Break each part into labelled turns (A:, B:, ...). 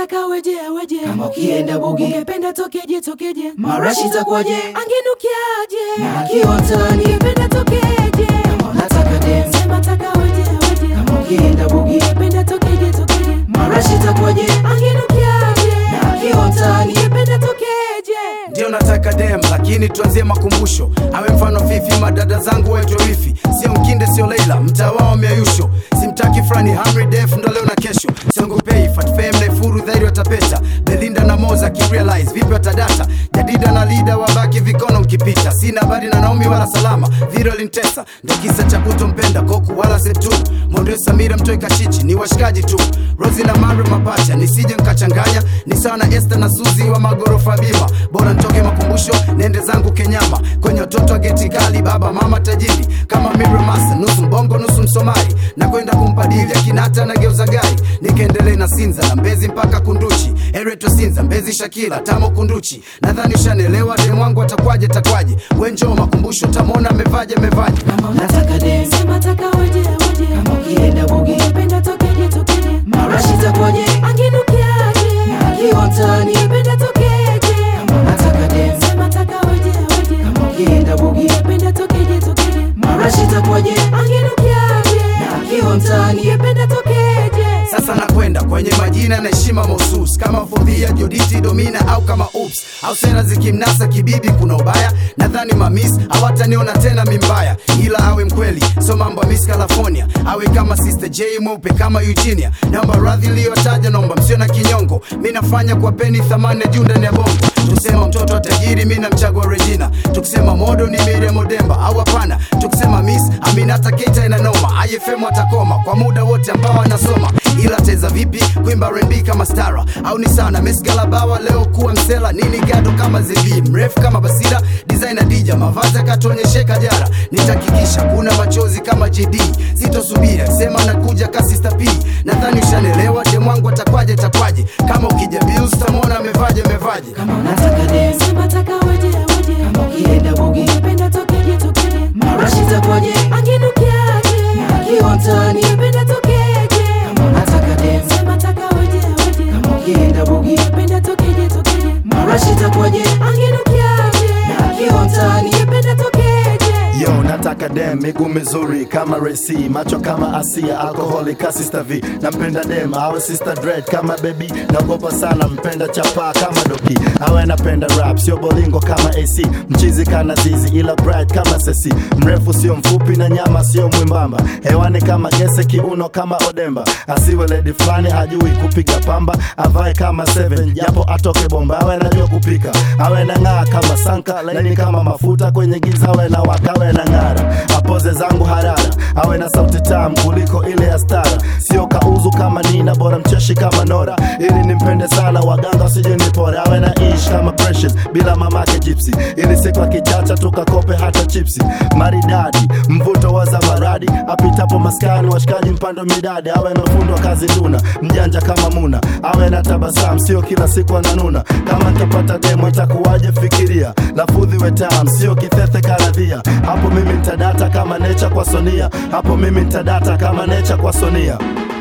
A: taka weje weje
B: Kama ukienda bugi.
A: ungependa tokeje tokeje
B: Marashi itakuwaje?
A: angenukiaje
B: Na akiwa mtaani.
A: ungependa tokeje
B: Kama unataka dem.
A: sema taka weje weje
B: Kama ukienda bugi.
A: ungependa tokeje tokeje
B: Marashi itakuwaje?
A: angenukiaje
B: Na akiwa mtaani.
A: ungependa tokeje
C: ndio nataka dem lakini tuanzie makumbusho awe mfano fifi madada zangu waitwe wifi sio mkinde sio leila mtaa wao miayusho simtaki frani hamri def ndo leo na kesho siongopei fatfem naifuru dhairi watapeta belinda na moza kirealize vipi watadata jadida na lida wabaki vikono mkipita sina habari na naomi wala salama viro lintesa ndo kisa cha kutompenda koku wala setu monde samira mtoi kachichi ni washikaji tu rosi na mare mapacha nisije nkachanganya ni sawa na este na suzi wa magorofa bima bora ntoke makumbusho nende zangu kenyama kwenye watoto wa geti kali baba mama tajiri kama miramasa nusu mbongo nusu msomali na kwenda kumpadili akinata na geuza gari nikaendelee na sinza na mbezi mpaka kunduchi ereto sinza mbezi shakila tamo kunduchi nadhani ushanelewa demwangu atakwaje takwaje wenjoo makumbusho tamona amevaje amevaje
B: Kama unataka dem.
A: sema taka weje weje
B: Kama ukienda bugi.
A: ungependa tokeje tokeje
B: Marashi itakuwaje?
A: angenukiaje
B: Na akiwa mtaani.
A: ungependa tokeje
B: Kama unataka dem.
A: sema taka weje weje
B: Kama ukienda bugi.
A: ungependa tokeje tokeje
B: Marashi itakuwaje?
A: angenukiaje
B: Na akiwa mtaani.
A: ungependa tokeje
C: sasa nakwenda kwenye majina na heshima mahusus kama fodhia joditi domina au kama ups au sera zikimnasa kibibi kuna ubaya nadhani mamis hawataniona tena mimbaya ila awe mkweli so mambo ya miss california awe kama sister j mweupe kama eugenia naomba radhi iliyotaja naomba msio na kinyongo mi nafanya kwa peni thamani ya juu ndani ya bongo tukisema mtoto wa tajiri mi namchagua regina tukisema modo ni miriam demba au hapana tukisema miss aminata keita inanoma ifm atakoma kwa muda wote ambao anasoma ila teza vipi kuimba rembi kama stara au ni sana mesgalabawa leo kuwa msela nini gado kama zebi mrefu kama basira designer dija mavazi akatuonyesheka jara nitakikisha kuna machozi kama jd sitosubiri akisema nakuja kasista p nadhani ushanelewa demwangu atakwaje takwaje kama ukija bills tamwona amevaje amevaje
B: Kama unataka dem.
A: sema taka weje weje
B: Kama ukienda bugi.
A: ungependa tokeje tokeje
B: Marashi itakuwaje?
A: angenukiaje
B: Na akiwa mtaani.
A: ungependa tokeje
B: Kama unataka dem.
A: sema taka weje weje
B: Kama ukienda bugi.
A: ungependa tokeje tokeje
B: Marashi itakuwaje?
A: angenukiaje
B: Na akiwa mtaani.
A: ungependa tokeje
D: Yo, nataka dem miguu mizuri kama Resi, macho kama Asia, alkoholi ka Sister V. Nampenda dem awe Sister Dread kama baby, naogopa sana mpenda chapa kama Doki, awe napenda rap sio bolingo kama AC, mchizi kana zizi ila bright kama Sesi, mrefu sio mfupi na nyama sio mwimbamba, hewani kama gese, kiuno kama Odemba, asiwe lady fulani hajui kupiga pamba, avae kama Seven japo atoke bomba, awe najua kupika, awe na ng'aa kama Sanka, laini kama mafuta kwenye giza, awe na wakawe na ng'ara, apoze zangu harara, awe na sauti tamu kuliko ile ya stara, sio kauzu kama Nina, bora mcheshi kama Nora, ili nimpende sana, waganga wasije nipore, awe na ish kama Precious bila mamake Gypsy, ili siku akichacha tukakope hata chipsi, maridadi mvuto wa zamaradi, apitapo maskani washikaji mpando midadi, awe na fundo wa kazi nduna, mjanja kama Muna, awe na tabasamu, sio kila siku ananuna, kama nitapata demo itakuwaje? Fikiria lafudhi wetam, sio kithethe karadhia, hapo mimi nitadata kama necha kwa Sonia, hapo mimi nitadata kama necha kwa Sonia.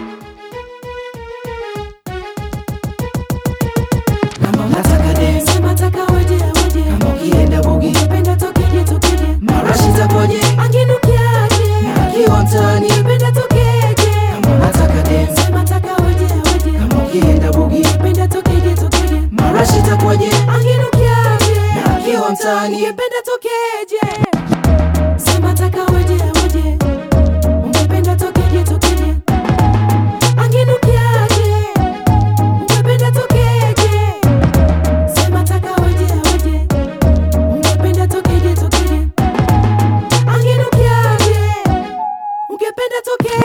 B: Kama unataka dem.
A: sema taka weje weje
B: Kama ukienda bugi.
A: ungependa tokeje tokeje
B: Marashi itakuwaje?
A: angenukiaje
B: Na akiwa mtaani.
A: ungependa tokeje
B: Kama unataka dem.
A: sema taka weje weje
B: Kama ukienda bugi.
A: ungependa tokeje tokeje
B: Marashi itakuwaje?
A: angenukiaje
B: Na akiwa mtaani.
A: ungependa tokeje sema taka weje weje ungependa tokeje tokeje angenukiaje ungependa tokeje sema taka weje weje ungependa tokeje tokeje angenukiaje ungependa tokeje